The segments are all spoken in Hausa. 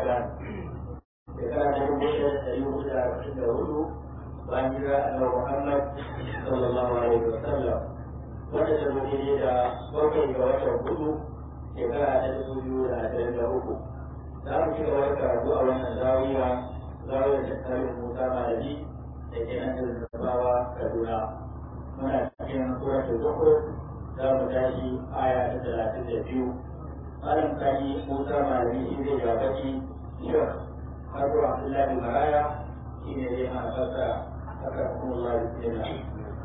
ramadan shekara ta dubu ɗaya da ɗari hudu da arba'in da hudu bayan jira annabi muhammad sallallahu alaihi wa sallam wanda ta zo daidai da bakwai ga watan hudu shekara ta dubu biyu da ashirin da uku za mu ci gaba da karatu a wannan zawiya zawiyar da tsarin musa malami da ke nan da zabawa kaduna muna cikin suratul zukhruf za mu tashi aya ta talatin da biyu malam kani musa malami shi zai gabaci shek har abdullahi maraya shi ne zai mana fassara أكرمكم الله بسم الله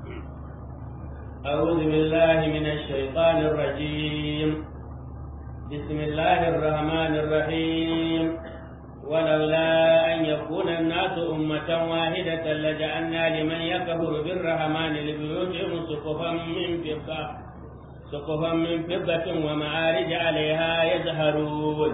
أعوذ بالله من الشيطان الرجيم بسم الله الرحمن الرحيم ولولا أن يكون الناس أمة واحدة لجعلنا لمن يكفر بالرحمن لبيوتهم سقفا من فضة سقفا من فضة ومعارج عليها يزهرون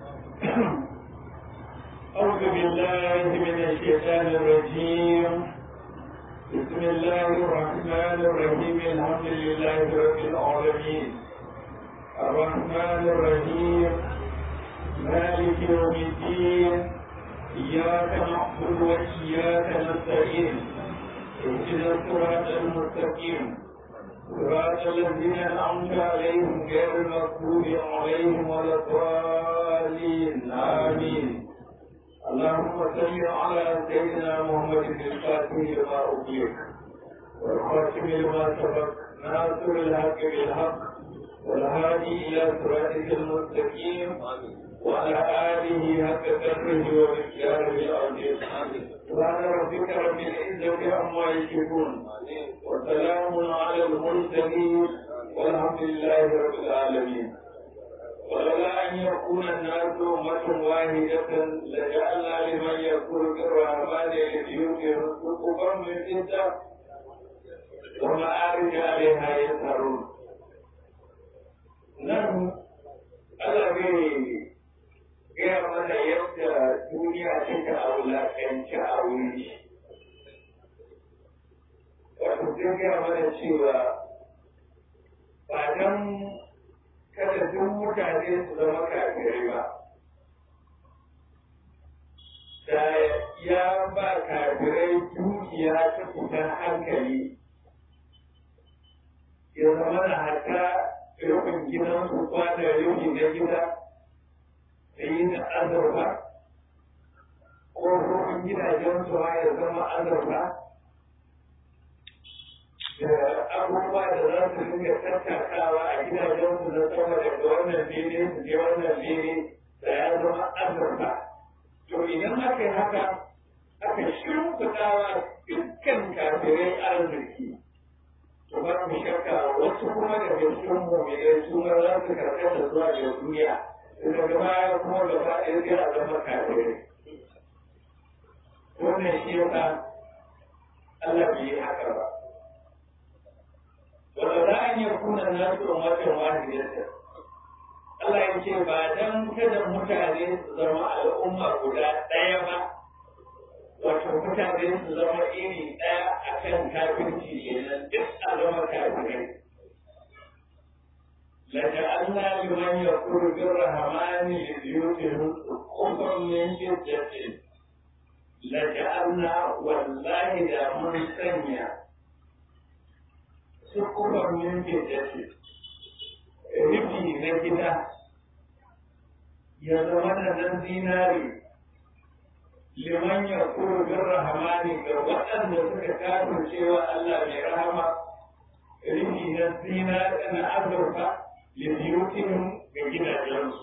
أعوذ بالله من الشيطان الرجيم بسم الله الرحمن الرحيم الحمد لله رب العالمين الرحمن الرحيم مالك يوم الدين إياك نعبد وإياك نستعين اهدنا الصراط المستقيم صراط الذين أنعمت عليهم غير المغضوب عليهم ولا الضالين آمين اللهم صل على سيدنا محمد الفاتح لما أغلق والخاتم لما سبق ناصر الحق بالحق والهادي إلى صراطك المستقيم وعلى آله حق قدره ومقداره العظيم سبحان ربك رب العزة عما يشركون وسلام على المرسلين والحمد لله رب العالمين ولولا أن يكون الناس أمة واحدة لجعلنا لمن يكون بالرحمن لبيوتهم سقفا من فضة ومعارج عليها يسهرون نعم Allah bai gaya mana yadda duniya take a wulaƙanci a wuri. Wato sai gaya mana cewa ba don kada duk mutane su zama kafirai ba. Da ya ba kafirai dukiya ta fitar hankali, ya zama na hata rufin gidansu kwana rufi na gida da yi da azurfa, ko rufin gidajensu ma ya zama azurfa. da abubuwa da za su dinga tattakawa a gidajensu na sama daga wannan fili su je wannan fili da ya zama azurfa. To idan aka yi haka, aka shimfiɗawa dukkan kafirai arziki. To ba mu shakka wasu kuma da cikin mu'minai su ma za su karkata zuwa ga duniya. Daga baya kuma gaba ɗaya sai a zama kafirai. Wannan shi yasa Allah bai yi haka ba. ولولا أن يكون الناس أمة واحدة Allah ya ce ba dan kada mutane su zama al'umma guda ɗaya ba, wato mutane su zama iri ɗaya a kan kafirci kenan duk a zama kafirai. Laka Allah liman ya kuru bin rahamani da biyutihun kufan min jiddatin. Laka Allah wallahi da mun sanya sukufar yankin dace rufi na gida ya zama da nan zinari liman ya kuro bin rahamani ga waɗanda suka kafin cewa Allah mai rahama rufi na zinari na azurfa lifiyutin ga gidajensu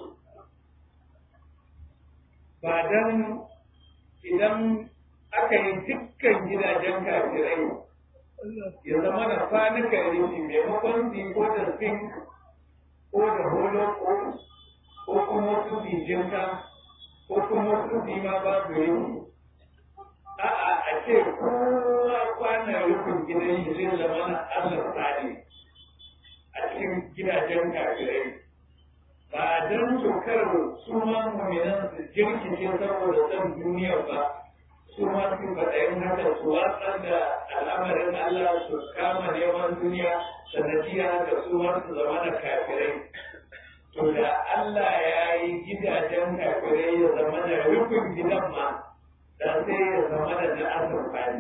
ba dan idan aka yi dukkan gidajen kafirai ya zama da kwanuka rufi maimakon su ko da zinc ko da holo ko kuma su jinka ko kuma su ma babu rufi a'a a ce kowa kwana rufin gidan shi zai zama na Allah tsari a cikin gidajen kafirai ba don tokar su ma muminan su jirkice saboda son duniya ba su ma su faɗayin haka su watsar da al'amarin Allah su kama neman duniya sanadiyya haka su ma su zama da kafirai to da Allah ya yi gidajen kafirai ya zama da rufin gidan ma da sai ya zama da na azurfa ne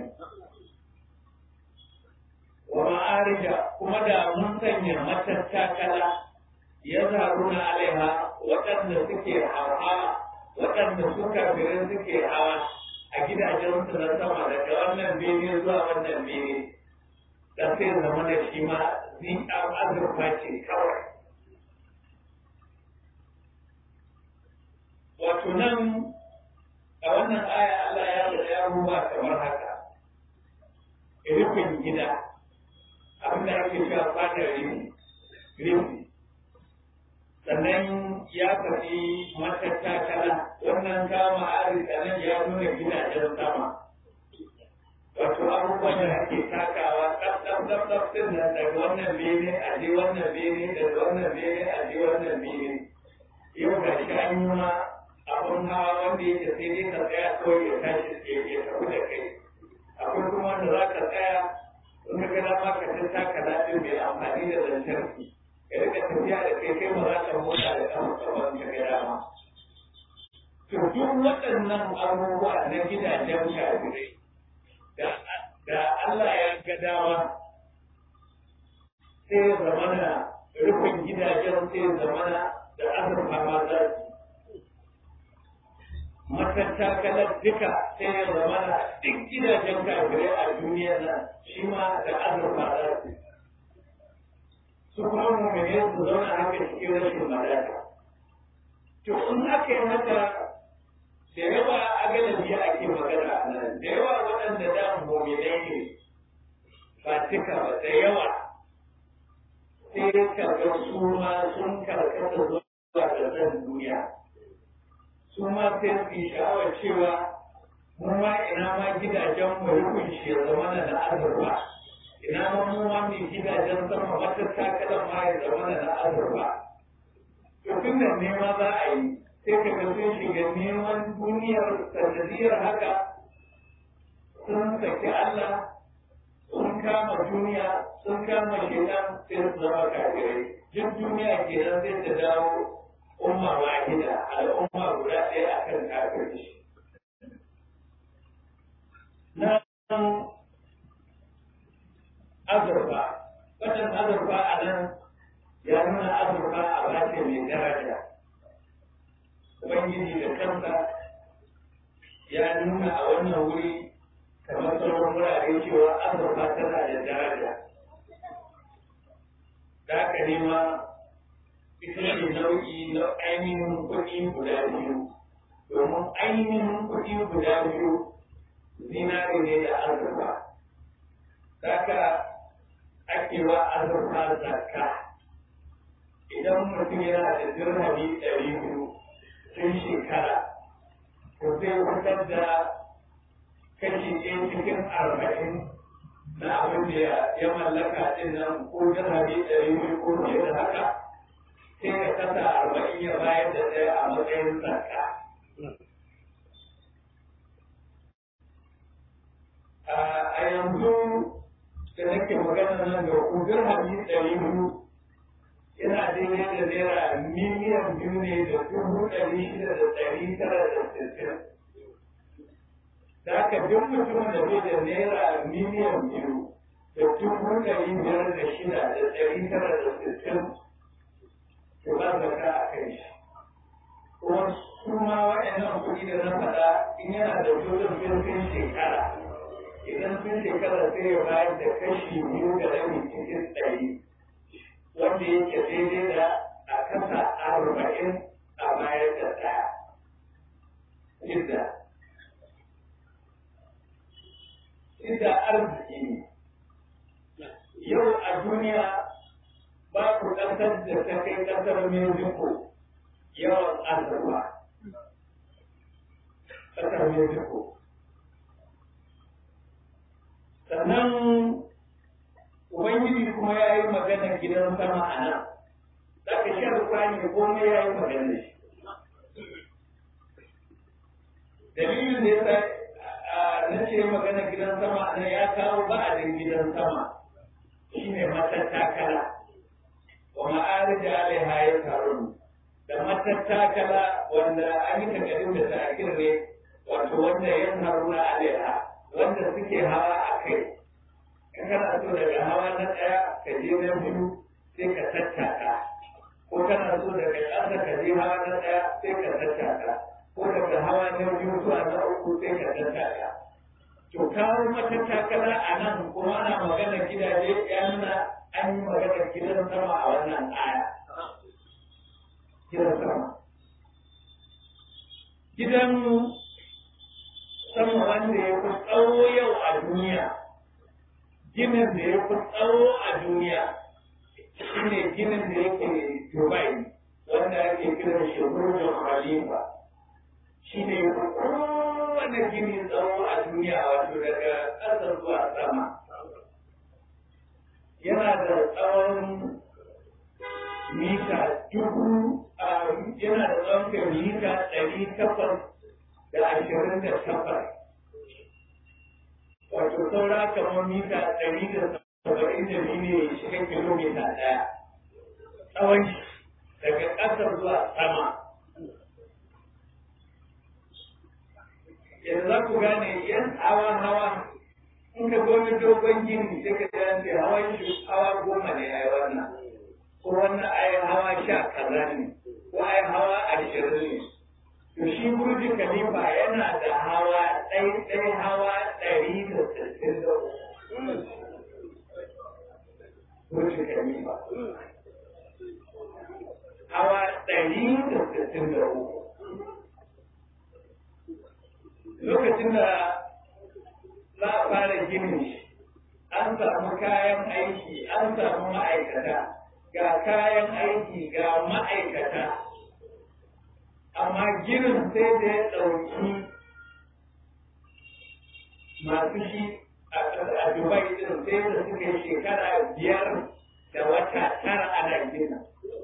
wa ma'arija kuma da mun sanya matattakala ya zaru na alaiha waɗanda suke hawa waɗanda suka firin suke hawa a gidajensu na sama daga wannan bene zuwa wannan bene da sai zama da shi ma zinƙar azurfa ce kawai wato nan a wannan aya Allah ya da ya ruwa kamar haka rufin gida abin da ake cewa fadar rufi rufi sannan ya faɗi matattakala wannan kama arzika nan ya nuna gidajen sama wato abubuwan da ake takawa ɗaf ɗaf ɗaf ɗaf ɗin nan daga wannan bene a je wannan bene daga wannan bene a je wannan bene yau ga shi an yi ma abun hawa wanda yake sai dai ka tsaya kawai ya tashi ya tafi da kai akwai kuma wanda za ka tsaya in ka ga dama ka tattaka daɗin mai amfani da lantarki ka rika tafiya da kai kai ba za ka motsa da kan kaman ka ga dama. To duk waɗannan abubuwa na gidajen kafirai da Allah ya ga dama sai ya zamana rufin gidajen sai ya zamana da azurfa ma za su matattakalar duka sai ya zamana duk gidajen kafirai a duniya nan shi ma da azurfa za su su kuma mummune su zauna haka cikin rashin madaka. To in aka yi haka da yawa a galibi ake magana a nan, da yawa waɗanda da mummunai ne ba cika ba da yawa sai karɓar su ma sun karkata zuwa ga san duniya. Su ma sai su yi sha'awar cewa mu ma ina ma gidajen mu rukun shi ya zama da azurfa. ina mu ma mai gidajen sama wata takalan ma ya zama da na azurfa. To tun da nema za a yi sai ka ga sun shiga neman duniyar sanadiyar haka sun saki Allah sun kama duniya sun kama shedan sai su zama kafirai. Duk duniya kenan sai ta dawo umma wahida al'umma guda ɗaya akan kafirci. Na azurfa wannan azurfa a nan ya nuna azurfa a bace mai daraja ubangiji da kansa ya nuna a wannan wuri kamar sauran wurare cewa azurfa tana da daraja da haka ne ma ita ne nau'i na ainihin kuɗi guda biyu domin ainihin kuɗi guda biyu zinare ne da azurfa Saka ake wa azurfa zakka idan mutum yana da dirhami ɗari biyu tun shekara to zai fitar da kashi ɗaya cikin arba'in na abin da ya mallaka ɗin nan ko dirhami ɗari biyu ko fiye da haka sai ya kasa arba'in ya bayar da ɗaya a matsayin zakka. A yanzu da nake magana nan da ku dirhami ɗari biyu yana daidai da naira miliyan biyu ne da dubu ɗari shida da ɗari tara da sittin. Da haka duk mutumin da bai da naira miliyan biyu da dubu ɗari biyar da shida da ɗari tara da sittin to ba zaka a kai shi. Kuma su ma waɗannan kuɗi da na faɗa in yana da dole sun shekara. idan sun shekara sai ya bayar da kashi biyu da rabi cikin ɗari wanda yake daidai da a kasa arba'in a bayar da ɗaya. Idda. Idda arziki ne. Yau a duniya babu ƙasar da ta kai ƙasar Mexico yawan azurfa. Ƙasar Mexico. sannan ubangiji kuma ya yi magana gidan sama a nan za ka sha rukani komai ya yi magana shi dalilin da ya na ce magana gidan sama a nan ya kawo ba'adin gidan sama shine matattakala wa ma'arija alaiha ya karu da matattakala wanda an yi takardun da ta'akir ne wato wanda yan haruna alaiha wanda suke hawa a kai in kana so daga hawa na ɗaya ka je na biyu sai ka tattaka ko kana so daga ƙasa ka je hawa na ɗaya sai ka tattaka ko daga hawa na biyu zuwa na uku sai ka tattaka to kawo matattakala a nan kuma ana magana gidaje ya nuna an yi magana gidan sama a wannan aya gidan sama gidan sama wanda ya fi tsawo yau a duniya ginin da ya fi tsawo a duniya shi ne ginin da yake dubai wanda ake kiran shi burjin khalifa shi ne ya fi kowane gini tsawo a duniya wato daga ƙasa zuwa sama yana da tsawon mita dubu yana da tsawon mita ɗari takwas da ashirin da takwas wato saura kamar mita ɗari da saba'in da biyu ne shiga kilomita ɗaya tsawon daga ƙasar zuwa sama yanzu za ku gane yan hawa hawa in ka goni dogon gini sai ka ji an ce hawan shi hawa goma ne a wannan ko wannan ai hawa sha kaza ne ko ai hawa ashirin ne to shi burji khalifa yana da hawa ɗai ɗai hawa ɗari da sittin da uku burji khalifa hawa ɗari da sittin da uku lokacin da za a fara ginin shi an samu kayan aiki an samu ma'aikata ga kayan aiki ga ma'aikata amma ginin sai da ya ɗauki masu shi a dubai din sai da suka yi shekara biyar da wata tara ana gina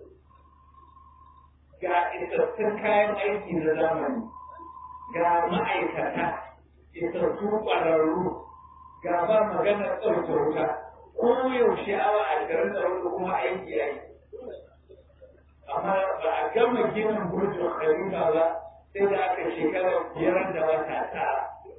ga isassun kayan aiki na zamani ga ma'aikata isassu ƙwararru ga ba maganar ɗauke wuta ko yaushe awa ashirin da hudu kuma aiki aiki amma ba a gama ginin burjin khalifa ba sai da aka shekara biyar da wata tara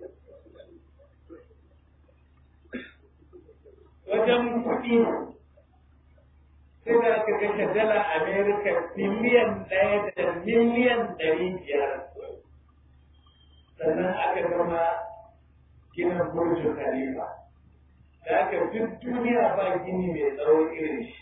wajen kuɗi sai da aka kashe dala amerika biliyan ɗaya da miliyan ɗari biyar sannan aka gama ginin burjin khalifa da aka duk duniya ba gini mai tsawo irin shi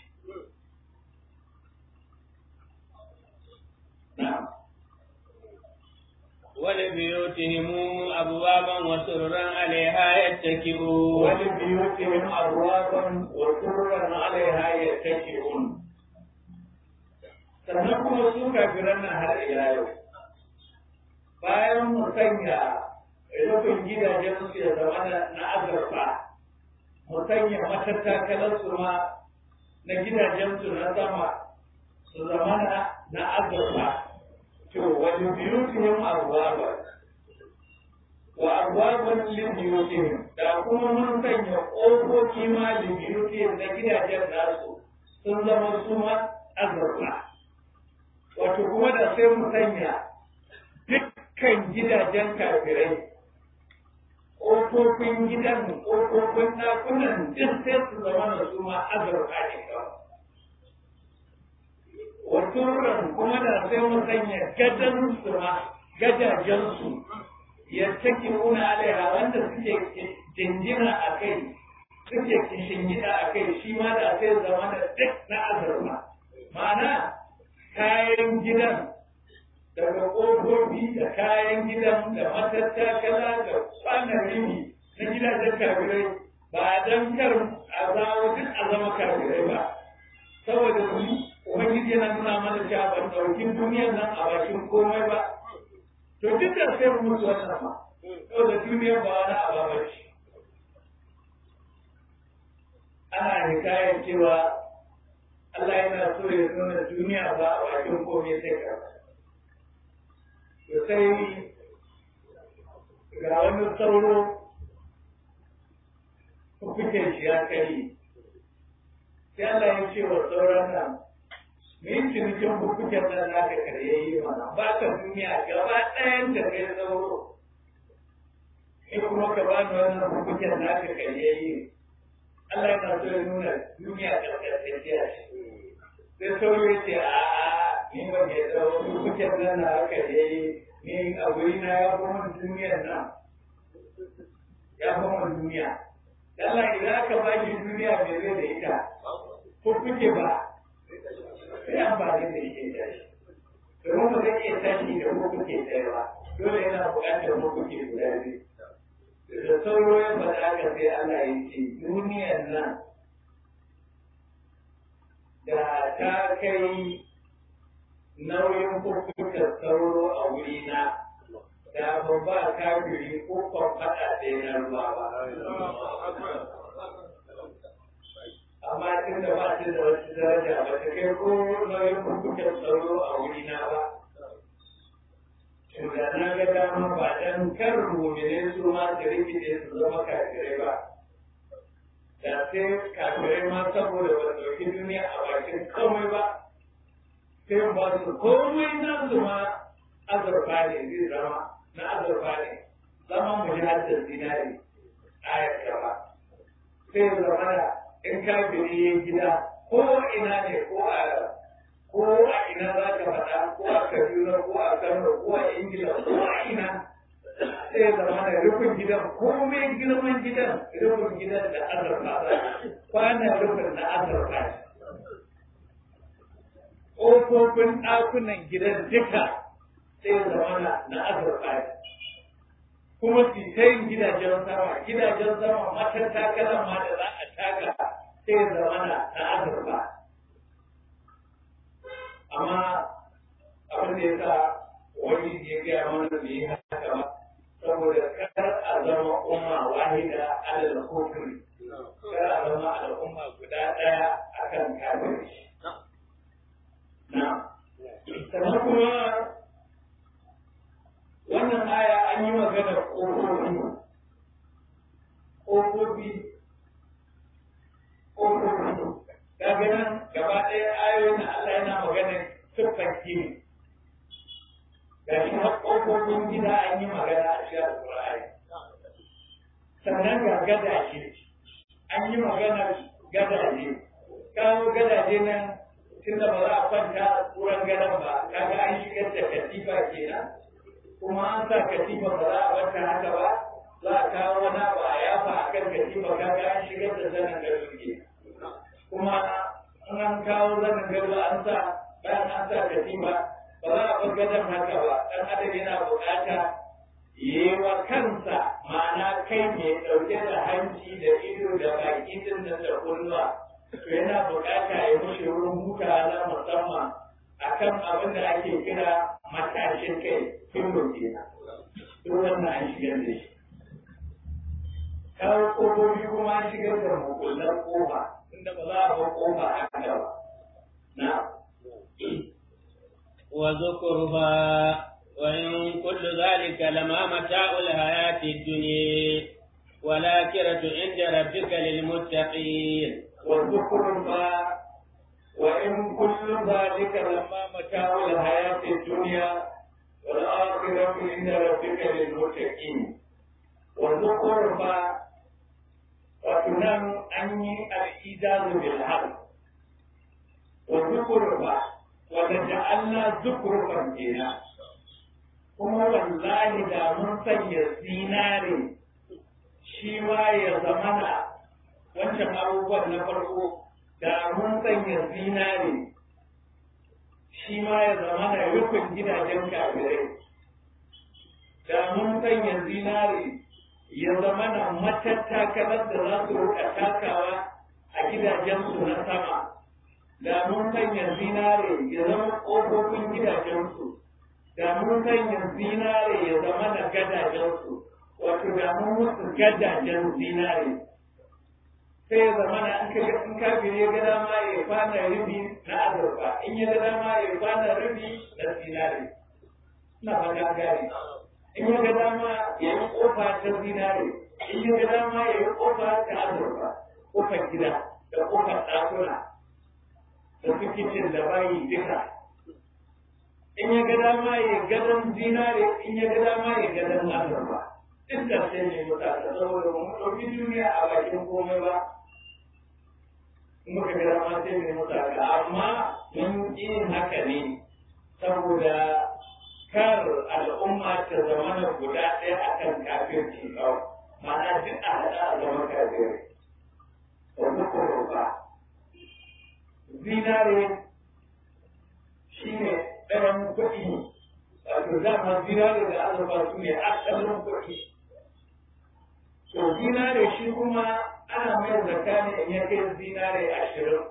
ولبيوتهم أبوابا وسررا عليها يتكئون ولبيوتهم أبوابا وسررا عليها يتكئون sannan kuma su kafiran nan har ila yau bayan mu sanya rufin gidajen su ya zama na azurfa mu sanya matattakalar su ma na gidajen su na sama su zama na azurfa to wani biyutihim arwaba wa arwaban lil biyutihim da kuma mun sanya ƙofofi ma lil biyutihim na gidajen nasu sun zama su ma azurfa wato kuma da sai mu sanya dukkan gidajen kafirai ƙofofin gidan ƙofofin ɗakunan duk sai su zama da su ma azurfa ne kawai wasuran kuma da sai mu sanya gadan su ma gajajen su ya take una alaiha wanda suke jinjina a kai suke kishin gida a kai shi ma da sai zama da duk na azurfa ma'ana kayan gidan daga ƙofofi da kayan gidan da matattakala da kwanan rini na gidajen kafirai ba don kar a zawo duk a zama kafirai ba saboda su ubangiji yana nuna mana cewa ban ɗauki duniyar nan a bakin komai ba to duk da sai mu mutu wannan ma saboda duniyar ba wani abu ba ce ana hikayar cewa Allah yana so ya nuna duniya ba a bakin komai sai ka to sai ga wani sauro kuke shi ya kai sai Allah ya ce wa sauran nan min cinikin hukuncin nan za ka karye yi mana ba ka duniya gaba ɗayan da kai sauro in kuma ka ba ni wannan hukuncin naka karyayi Allah yana so ya nuna duniya karkatacciya ce sai sauro ya ce a a ni ba ke tsawo hukuncin nan na haka yayi ni a wuri na ya fi mun duniyar nan ya fi mun duniya Allah idan aka ba shi duniya mai zai da ita ko kuke ba sai an ba da yake tashi domin ba zai iya tashi da ko kuke tsaye ba dole yana buƙatar ko kuke guda biyu da sauro ya faɗa ka sai Allah ya ce duniyar nan da ta kai nauyin kurkutar sauro a wuri na da ba ba kafiri ko kwamfada ɗaya na ruwa ba. Amma tun da ba ta da wasu daraja ba ta kai ko nauyin kurkutar sauro a wuri na ba. da na ga dama ba dan kar mumine su ma su rikice su zama kafirai ba da sai kafirai ma saboda ba ɗauki duniya a bakin komai ba sai ba su komai na su ma azurfa ne zai zama na azurfa ne zama mu ji haddar zinari ayar gaba sai zama da in kafiri ya gida ko ina ne ko a ko a ina za ka faɗa ko a Kaduna ko a Kano ko a Ingila ko a ina sai zama da rufin gidan komai girman gidan rufin gidan da azurfa kwanan rufin na azurfa ƙofofin ɗakunan gidan duka sai zama na azurfa kuma su ta yin gidajen sama gidajen sama matan takalan ma da za a taka sai zama na azurfa amma abin da ya sa wani ya gaya mana da yi haka ba saboda kar a zama umma wahida alal kufri kar a zama al'umma guda ɗaya akan kafirci na sannan kuma wannan aya an yi magana ƙofofi ƙofofi ƙofofi kaga nan gaba ɗaya ayoyin Allah yana magana siffar gini ga shi har ƙofofin gida an yi magana a shi alƙur'ani sannan ga gadaje an yi magana gadaje kawo gadaje nan tun da ba za a kwanta a tsoron gadon ba kaga an shigar da katifa kenan kuma an sa katifa ba za a kwanta haka ba za a kawo wani abu a yafa a kan katifa kaga an shigar da zanen gado kenan kuma in an kawo zanen gado an sa bayan an sa katifa ba za a bar gadon haka ba dan adam yana bukata yi wa kansa ma'ana kai mai ɗauke da hanci da ido da baki din da da kunnuwa to yana bukata ya mushi wurin huta na musamman akan abin da ake kira matashin kai kimbo kenan duk wannan an shigar da shi kawo ƙofofi kuma an shigar da mukullar ƙofa inda ba za a bar ƙofa haka ba na وذكرها وإن كل ذلك لما متاع الحياة الدنيا والآخرة عند ربك للمتقين وذكرها وإن كل ذلك لما متاع الحياة الدنيا والآخرة عند ربك للمتقين وذكرها وتنام أني الإيجاز بالحق وذكرها وتجعلنا ذكرا فينا kuma wallahi da mun sanya zinare shi ma ya zamana wancan abubuwan na farko da mun sanya zinare shi ma ya zamana rufin gidajen kafirai da mun sanya zinare ya zamana matattakalar da za su rika takawa a gidajensu na sama da mun sanya zinare ya zama ƙofofin gidajensu da mun sanya zinare ya zama na gadajensu wato da mun musu gadajen zinare sai ya zama na in kaga in kafiri ya ga dama ya kwana rubi na azurfa in ya ga dama ya kwana rubi na zinare ina fata gari in ya ga dama ya yi kofa ta zinare in ya ga dama ya yi kofa ta azurfa kofar gida da kofar ɗakuna da su kicin da bayi duka in ya ga dama ya gadon zinare in ya ga dama ya gadon azurfa duk da sai ne muka ta saboda mu ɗauki duniya a bakin komai ba muka ga ma sai ne muka ga amma mun yin haka ne saboda kar al'umma ta zama na guda ɗaya akan kafirci kawai ma'ana duk a haɗa a zama kafirai wanda ko ba zinare shi ne ɗayan kuɗi wato dama zinare da azurfa su ne asalin kuɗi to zinare shi kuma ana mai zaka ne in ya kai zinare ashirin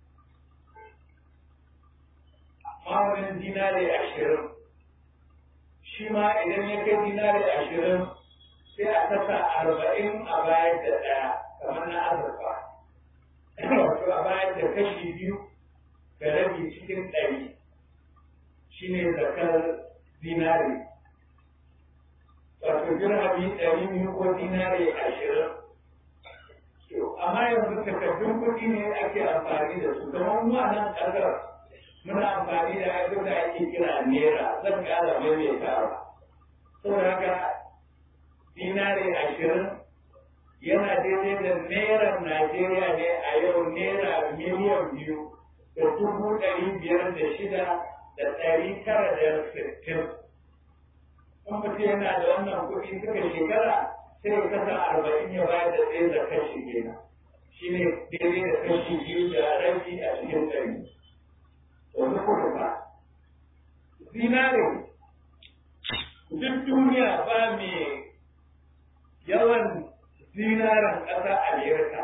ma'aunin zinare ashirin shi ma idan ya kai zinare ashirin sai a saka arba'in a bayar da ɗaya kamar na azurfa wato a bayar da kashi biyu da rabi cikin ɗari shi ne zakar zinare wato dirhami ɗari biyu ko zinare ashirin amma yanzu takardun kuɗi ne ake amfani da su kamar mu a nan ƙasar muna amfani da abin da ake kira naira zan ƙara maimaitawa saboda haka dinare ashirin yana daidai da naira Najeriya ne a yau naira miliyan biyu da dubu ɗari biyar da shida da ɗari tara da sittin. In mutum yana da wannan kuɗi suka shekara sai ya kasa arba'in ya bayar da ɗaya da kashi kenan. Shi ne daidai da kashi biyu da rabi a cikin ɗari. Wani kuɗi ba. Zinare duk duniya ba mai yawan zinaren ƙasa Amerika.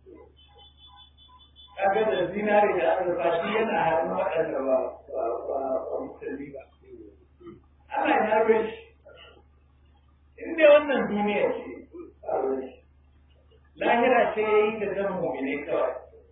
Kaga da zinare da azurfa shi yana hannun waɗanda ba ba musulmi ba. Allah ya harbe shi. In dai wannan duniya ce, lahira ce ya yi da zan mummune kawai.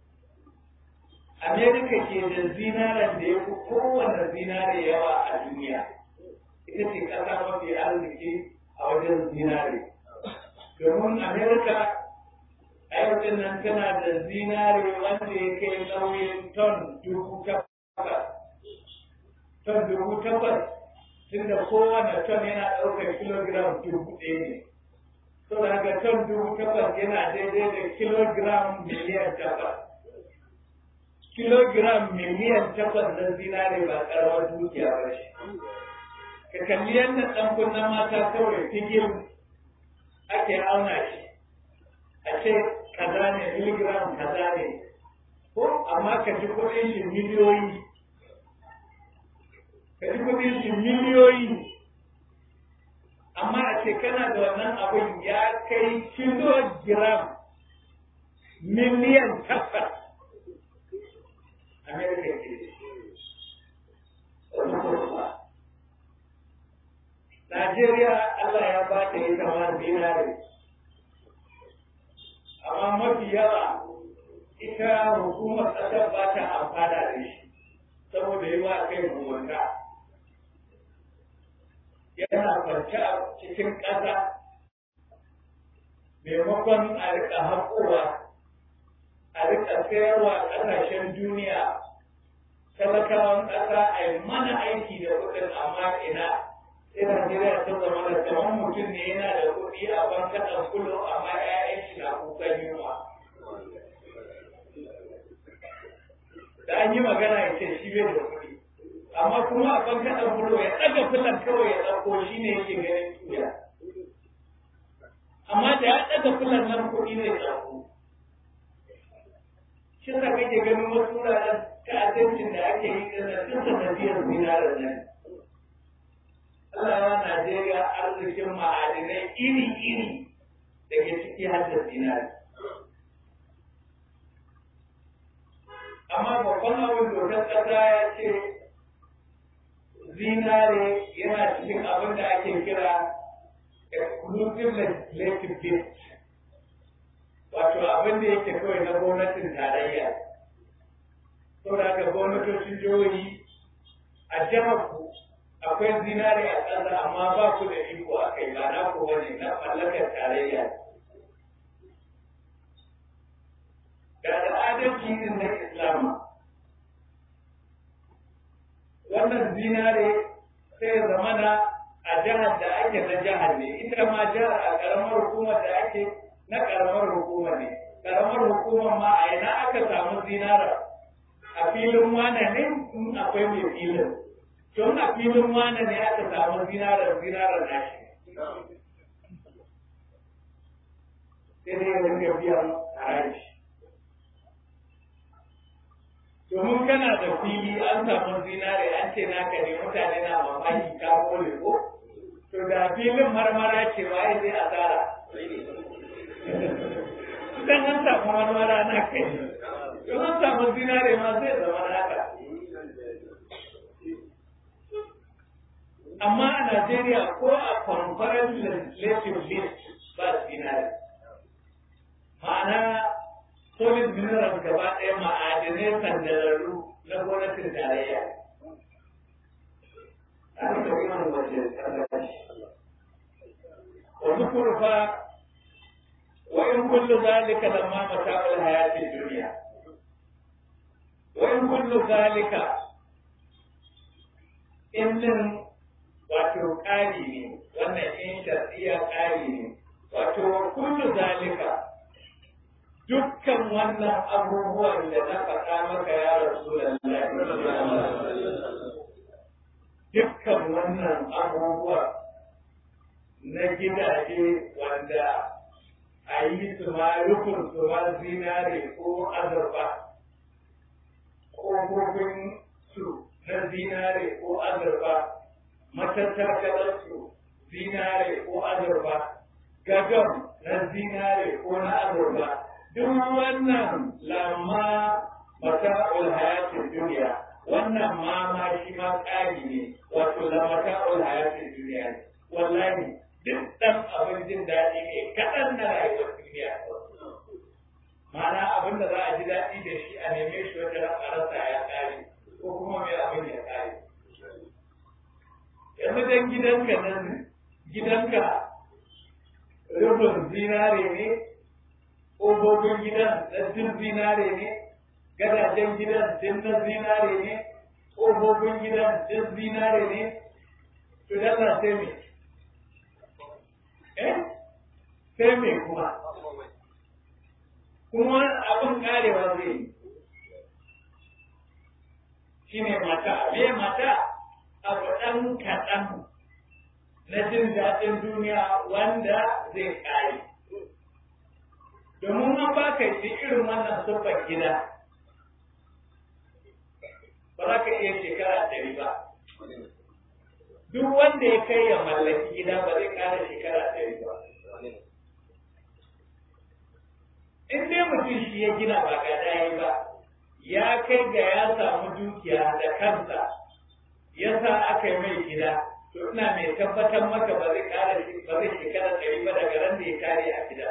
Amerika ke da zinaren da ya fi kowane zinare yawa a duniya. Ita ce ƙasa mafi arziki a wajen zinare. domin amerika aiwatin nan tana da zinare wanda ya kai nauyin ton dubu takwas ton dubu takwas tunda kowane ton yana ɗaukar kilogram dubu ɗaya ne to da haka ton dubu takwas yana daidai da kilogram miliyan takwas kilogram miliyan takwas na zinare ba ƙaramar dukiya ba shi ka kalli yadda ɗan kunnen mata kawai figil ake auna shi a ce kaza ne miligram kaza ne ko amma ka ji kuɗin shi miliyoyi ka ji kuɗin shi miliyoyi amma a ce kana da wannan abin ya kai kilogram miliyan takwas Amerika ke Najeriya Allah ya ba ta yi kamar dinari. Amma mafi yawa ita hukumar ƙasar ba ta amfana da shi saboda yi wa kai mugunta. Yana kwance a cikin ƙasa maimakon a riƙa haƙowa, a riƙa sayarwa ƙasashen duniya, talakawan ƙasa a yi mana aiki da kuɗin amma ina. sai Najeriya ta zama da kamar mutum ne yana da kuɗi a bankaɗan kullum amma ‘ya'yan shi na kukan yunwa. Da an yi magana ya ce shi bai da kuɗi. Amma kuma a bankaɗan kullum ya ɗaga fulan kawai ya ɗauko shi ne yake ganin tuya. Amma da ya ɗaga fulan nan kuɗi ne ɗauko. Shi sa kake ganin wasu wuraren ta'addancin da ake yi ɗin nan duk sanadiyar zinarar nan. Allah ya Najeriya arzikin ma'adinai iri-iri da ke ciki har da zinari. Amma babban abin dokar ƙasa ya ce zinare yana cikin abin da ake kira exclusive legislative gift wato abin da yake kawai na gwamnatin tarayya. Saboda haka gwamnatocin jihohi a jihar ku akwai zinare a ƙasa amma ba ku da iko a kai ba na ku wani na mallakar tarayya da al'adarci din na islama wannan zinare sai zamana a jihar da ake ake na jihar ne ita ma jihar a karamar hukumar da ake na karamar hukumar ne karamar hukumar ma a ina aka samu zinara a filin wane ne in akwai mai filin don a filin wane ne aka samu zinarar zinarar nashi sai dai ya rinka biyan haraji domin kana da fili an samu zinare an ce naka ne mutane na mamaki ka kore ko to da filin marmara ce waye zai asara dan an samu marmara na kai don an samu zinare ma zai zama naka amma a Najeriya ko a conference legislative list ba zinare ma'ana solid minerals gaba ɗaya ma'adinai sandararru na gwamnatin tarayya. Wani kurfa wa in kullu zalika lamma mata'ul hayati dunya wa in kullu zalika innin wato ƙari ne wannan in shar'iyya ƙari ne wato kullu zalika dukkan wannan abubuwan da na faɗa maka ya rasu dukkan wannan abubuwa na gidaje wanda a yi su ma rufin su ma zinare ko azurfa ƙofofin su na zinare ko azurfa matattar su zinare ko azurfa gagam na zinare ko na azurfa duk wannan lamma mata'ul hayatin duniya wannan ma ma shi ma ƙari ne wato la mata'ul hayatin duniya ne wallahi duk ɗan abin jin daɗi ne kaɗan na rayuwar duniya ma'ana abin da za a ji daɗi da shi a neme shi wata ran a rasa ya ƙare ko kuma mai abin ya ƙare yanzu dan gidanka nan gidanka rufin zinare ne ƙofofin gidan na din zinare ne gadajen gidan din na zinare ne ƙofofin gidan din zinare ne to dalla sai me eh sai me kuma kuma abin karewa zai yi shi ne mata me mata abu ɗan kaɗan na jin daɗin duniya wanda zai kare domin an ba ka yi irin wannan siffar gida ba za ka iya shekara ɗari ba duk wanda ya kai ya mallaki gida ba zai ƙara shekara ɗari ba in dai mutum shi ya gina ba ga ɗaya ba ya kai ga ya samu dukiya da kansa ya sa aka yi mai gida to ina mai tabbatar maka ba zai ƙara ba zai shekara ɗari ba daga ran da ya kare a gida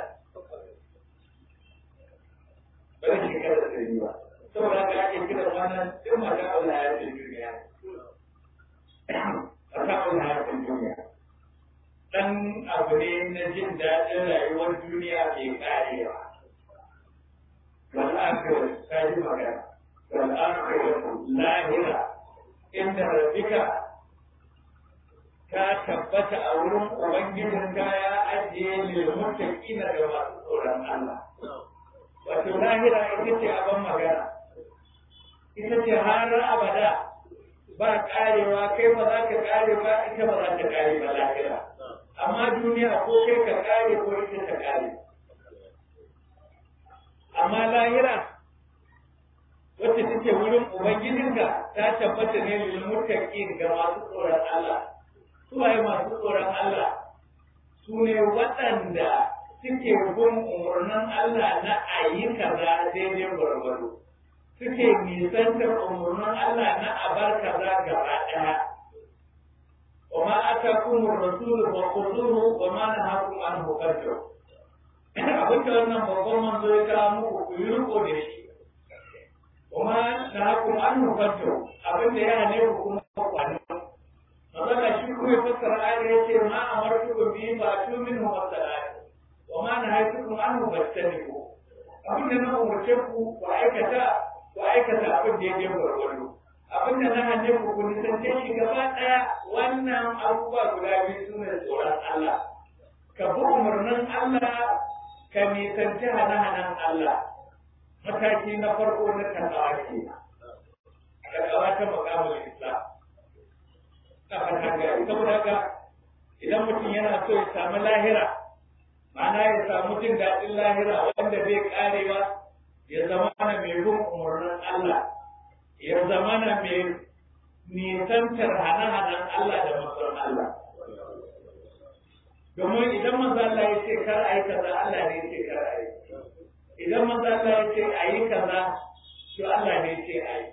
ba zai shekara ɗari ba saboda haka ake kiran wannan duk mata Allah ya ce duniya a ta Allah ya ce duniya dan abu ne na jin daɗin rayuwar duniya mai karewa wal akhirah ta ji magana wal akhirah lahira inda rabbika ka tabbata a wurin ubangijin ka ya ajiye lil muttaqina da masu tsoron Allah wato lahira ita ce abin magana ita ce har abada ba karewa kai ba za ka kare ba ita ba za ta kare ba lahira amma duniya ko kai ka kare ko ita ta kare amma lahira wacce take wurin ubangijinka ta tabbata ne lil muttaqin ga masu tsoron Allah su waye masu tsoron Allah su ne waɗanda suke bin umarnin Allah na ayi kaza daidai gwargwado suke nisantar umarnin Allah na abar kaza gaba ɗaya wa ma atakum ar-rasul fa khudhuhu wa ma nahakum anhu farju abin da wannan babban manzo ya kawo muku ku yi riko da shi wa ma nahakum anhu farju abin da ya hane ku kuma kwani Magana shi kuma ya fassara ayar ya ce ma amartukum bi fa tu minhu masalat wa ma nahaytukum anhu fastanibu abin da na umarce ku ku aikata ku aikata abin da ya je gwargwado abin da na hane ku ku nisance shi gaba ɗaya wannan abubuwa guda biyu su ne tsoron Allah ka bi umarnin Allah ka nisanci hane-hanen Allah mataki na farko na takawa ke takawa ta makamul islam ta fata gari saboda haka idan mutum yana so ya samu lahira ma'ana ya samu jin daɗin lahira wanda bai karewa ya zama na mai bin umarnin Allah ya zama na mai nisantar hane-hanen Allah da masarar Allah domin idan manzo Allah ya ce kar ayi kaza Allah ne ya ce kar ayi idan manzo Allah ya ce ayi kaza to Allah ne ya ce ayi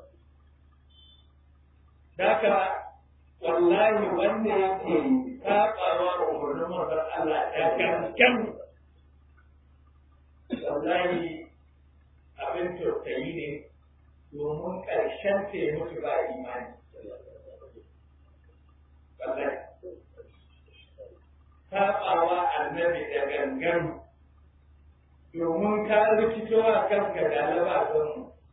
Daka wallahi wanda yake sabawa umarnin manzo Allah da gangan wallahi abin tausayi ne domin ƙarshen ta ya mutu ba imani wallahi saɓawa annabi da gangan domin ka rikitowa kanka galaba don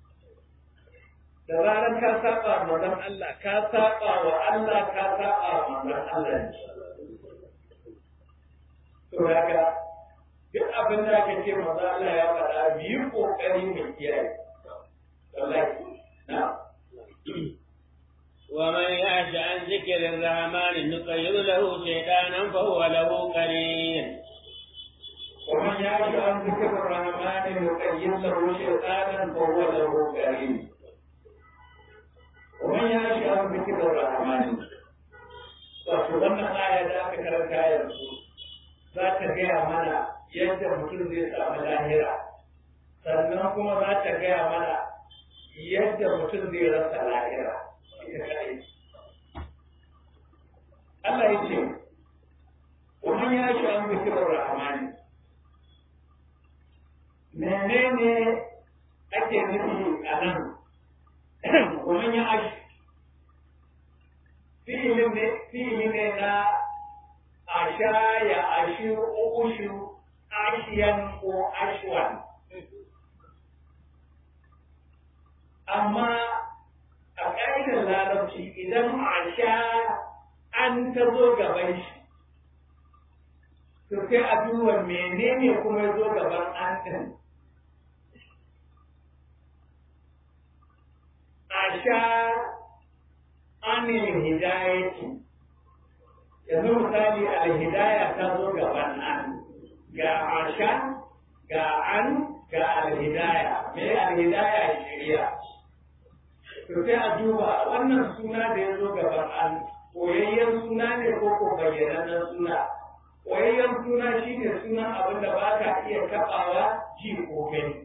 da zarar ka saba manzon Allah ka saba wa Allah ka saba wa manzon Allah ne to daga duk abin da aka ce manzon Allah ya faɗa biyu kokari mu kiyaye wallahi na'am ومن يعش عن ذكر الرحمن نقيض له شيطانا فهو له قرين ومن يعش عن ذكر الرحمن نقيض له شيطانا فهو له قرين ومن يعش عن ذكر الرحمن wato wannan aya da aka karanta yanzu za ta gaya mana yadda mutum zai samu lahira sannan kuma za ta gaya mana yadda mutum zai rasa lahira Allah ya ce, Wani ya shi an zikirar Rahmani, menene ake nufi a nan, wani ya ashi, fi'ili ne na asha ya ashi ushu ashiyan ko ashwan. Amma a ƙa'idar larabci idan a sha an ta zo gaban shi to sai a duba menene kuma ya zo gaban an ɗin a sha anil hidayati yanzu misali alhidaya ta zo gaban an ga asha ga an ga alhidaya me alhidaya shari'a to sai a duba wannan suna da ya zo gaban an koyayyen suna ne ko ko bayyanannen suna koyayyen suna shine sunan abin da ba ka iya taɓawa ji ko gani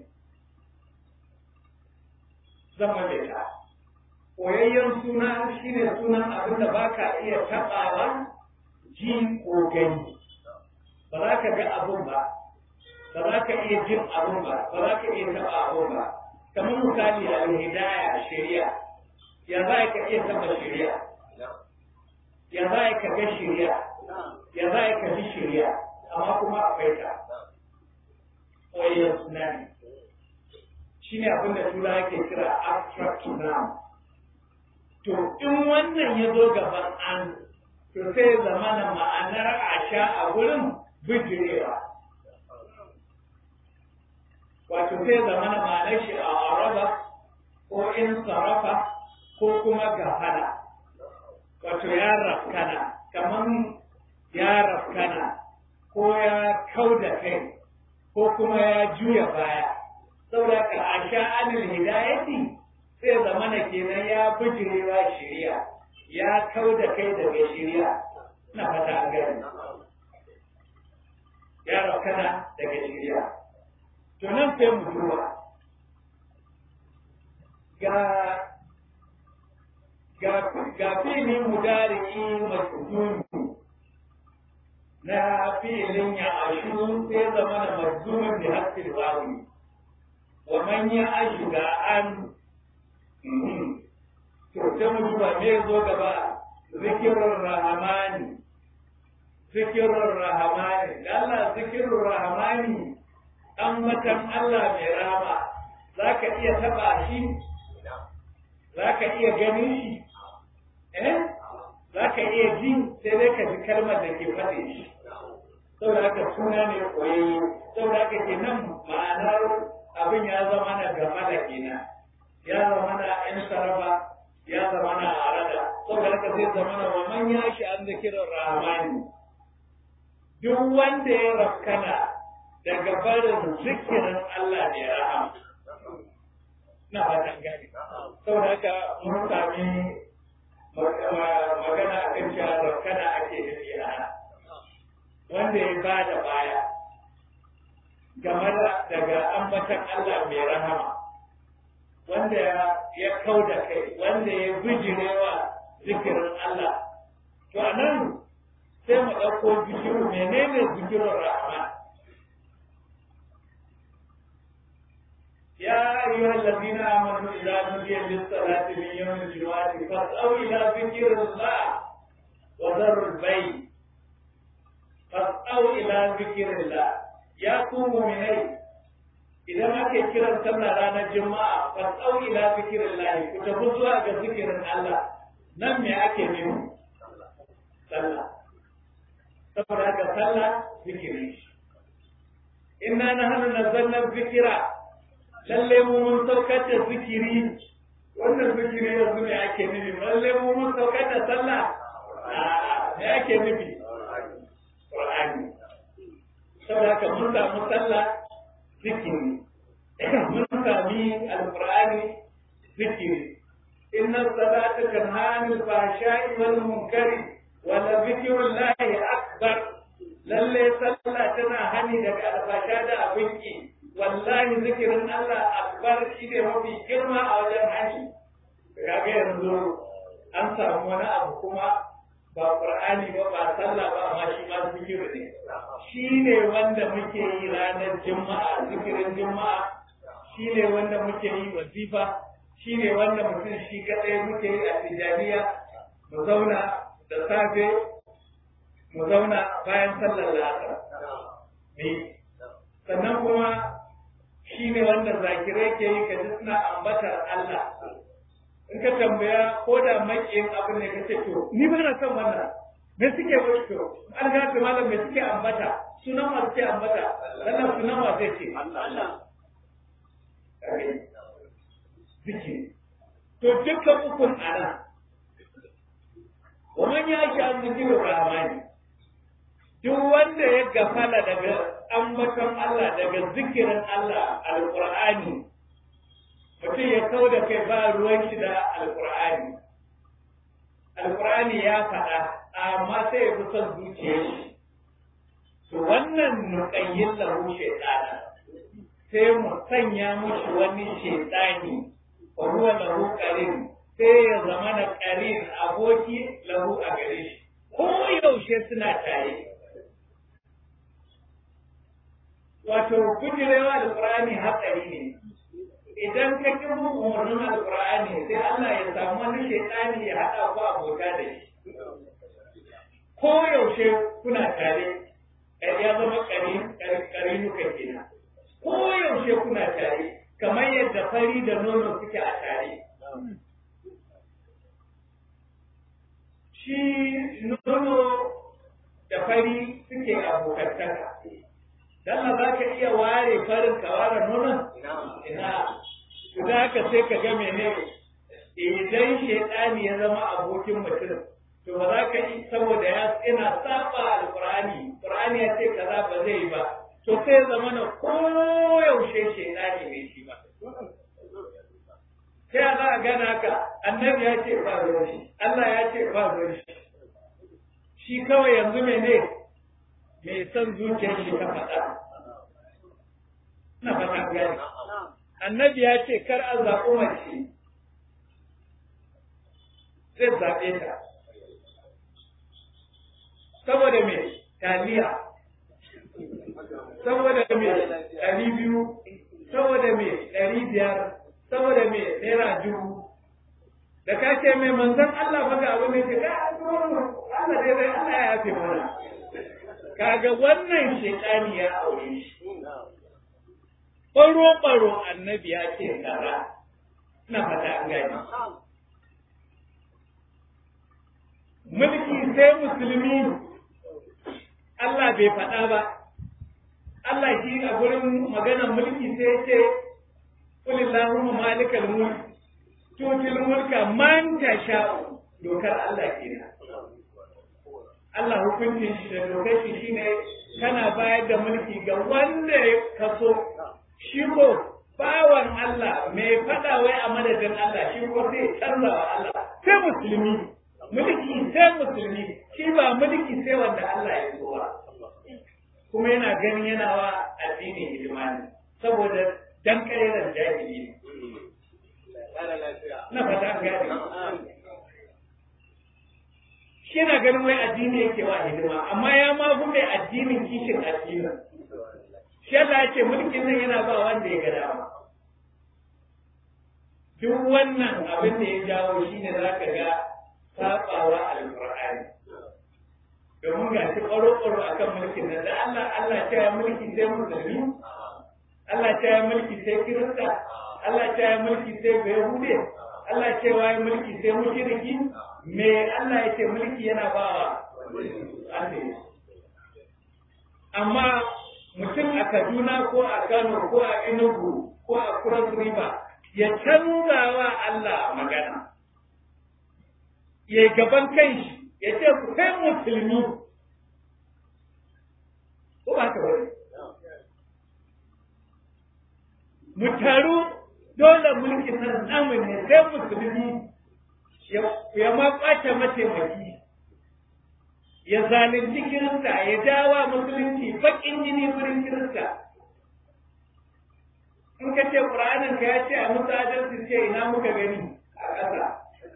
zama da ta koyayyen suna shine sunan abin da ba ka iya taɓawa ji ko gani ba za ka ga abin ba ba za ka iya jin abin ba ba za ka iya taɓa abin ba kamar misali al-hidaya shari'a ya za ka iya taba shari'a ya za ka ga shari'a ya za ka ji shari'a amma kuma akwai ta koyar suna ne shi ne abin da tura ke kira abstract noun to in wannan ya zo gaban an to sai zamana ma'anar asha a wurin bijirewa wato sai zama na ma'anar shi a araba ko in sarrafa ko kuma gafara wato ya rafkana kamar ya rafkana ko ya kau da kai ko kuma ya juya baya saboda ka a sha'anin hidayati sai zama na kenan ya bijirewa shari'a ya kau da kai daga shari'a na fata an gani ya rafkana daga shari'a to nan sai mu duba ga ga ga filin mudariki masjuni na filin ya ashu sai zama da mazmumin da hasil wawi wa man ya ashu ga an to sai mu duba me zo gaba zikirur rahmani zikirur rahmani Allah zikirur rahmani ambatan Allah mai rama za ka iya taɓa shi za ka iya ganin shi eh za ka iya ji sai dai ka ji kalmar da ke faɗe shi saboda haka suna ne koyayye saboda haka ke nan ma'anar abin ya zama na gama da kenan ya zama na yan sarrafa ya zama na arada saboda haka zai zama na wa man ya shi an zikirin rahmani duk wanda ya rafkana daga barin zikirin Allah ne rahama na fatan gani saboda haka mun sami magana a kan cewa rafkana ake nufi a wanda ya ba da baya game da daga ambatan Allah mai rahama wanda ya kau da kai wanda ya bijirewa zikirin Allah to a nan sai mu ɗauko zikiru menene zikirin rahama يا أيها الذين آمنوا إذا نودي للصلاة من يوم الجمعة فاسعوا إلى ذكر الله وذروا البيع فاسعوا إلى ذكر الله يا قوم من idan ake kiran sallah ranar juma'a fasau ila zikrillah ku tafi zuwa ga zikirin Allah nan me ake nufi sallah saboda haka sallah zikiri inna nahnu nazzalna dhikra lalle mu mun saukar da zikiri wannan zikiri yanzu me ake nufi lalle mu mun saukar da sallah me ake nufi qur'ani saboda haka mun samu sallah zikiri mun sami alqur'ani zikiri inna salata tanha anil fahsha'i wal munkari wa la zikrullahi akbar lalle sallah tana hani daga alfasha da abinki wallahi zikirin Allah akbar shi ne mafi girma a wajen hani kaga yanzu an samu wani abu kuma ba qur'ani ba ba sallah ba amma shi ma zikiri ne shi ne wanda muke yi ranar juma'a zikirin juma'a shi ne wanda muke yi wazifa shi ne wanda mutum shi kadai muke yi a tijaniya mu zauna da safe mu zauna bayan sallar la'asar ne sannan kuma shi ne wanda zakirai ke yi kaji suna ambatar Allah in ka tambaya ko da makiyin abin ne ka ce to ni ba na son wannan me suke wani to an ga ta malam me suke ambata sunan wa suke ambata wannan sunan wa zai ce Allah zikiri to dukkan ukun ana ومن يعش عن ذكر الرحمن duk wanda ya gafala daga ambaton Allah daga zikirin Allah alqur'ani mutum ya kau da kai ba ruwan shi da alqur'ani alqur'ani ya faɗa amma sai ya fi son zuciyar shi to wannan nuqayyin lahu shaytana sai mu sanya mushi wani shaytani wa huwa lahu qarin sai ya zama na qarin aboki lahu a gare shi ko yaushe suna tare wato kujirewa da Qur'ani hatsari ne idan ka ki bin umarnin alqur'ani sai Allah ya samu wani shaytani ya hada ku abota da shi ko yaushe kuna tare kai ya zama kari kari nuka kenan ko yaushe kuna tare kamar yadda fari da nono suke a tare shi nono da fari suke abokantaka Dan za ka iya ware farin ka ware nonon? Ina. To da haka sai ka ga mene idan shaidani ya zama abokin mutum to ba za ka yi saboda ya ina saba alqur'ani qur'ani ya ce kaza ba zai ba to sai zama na koyaushe shaidani ne shi ba sai za a gana ka annabi ya ce ba ruwan shi Allah ya ce ba ruwan shi shi kawai yanzu mene mai son zuciyar shi ta faɗa. Na fata gani. Annabi ya ce kar a zaɓi mace zai zaɓe ta. Saboda me taliya, saboda me ɗari biyu, saboda me ɗari biyar, saboda me naira dubu. Da ka ce mai manzan Allah baka abin da ke ka Allah dai zai Allah ya yafe mana. kaga wannan shekani ya aure shi ɓaro-ɓaro annabi ya ce kaza na fata an gani mulki sai musulmi Allah bai faɗa ba Allah shi a gurin maganar mulki sai ya ce kulillahumma malikal mulk tutil mulka man tasha dokar Allah kenan Allah hukuncin shi da dokar shi shine kana bayar da mulki ga wanda ka so shi ko bawan Allah mai faɗa wai a madadin Allah shi ko sai canza wa Allah sai musulmi mulki sai musulmi shi ba mulki sai wanda Allah ya so ba kuma yana ganin yana wa addini hidima ne saboda dan karerar jahili ne na fata an gane shi yana ganin wai addini yake wa hidima amma ya ma fi mai addinin kishin addinin shi Allah ya ce mulkin nan yana ba wanda ya ga dama duk wannan abin da ya jawo shi ne za ka ga saɓawa alƙur'ani domin ga shi ƙwaro-ƙwaro a kan mulkin nan da Allah Allah ta yi mulki sai musulmi Allah ta yi mulki sai kirista Allah ta yi mulki sai bayahude Allah ta yi mulki sai mushriki me Allah ya ce mulki yana bawa amma mutum a Kaduna ko a Kano ko a Enugu ko a Cross River ya canza wa Allah magana ya gaban kanshi ya ce ku kai musulmi ko ba ka bari mu taru dole mulki nan namu ne sai musulmi ya ma kwace mataimaki ya zalunci kirista ya dawa musulunci bakin jini wurin kirista in ka ce ƙur'anin ka ya ce a musu adalci ce ina muka gani a ƙasa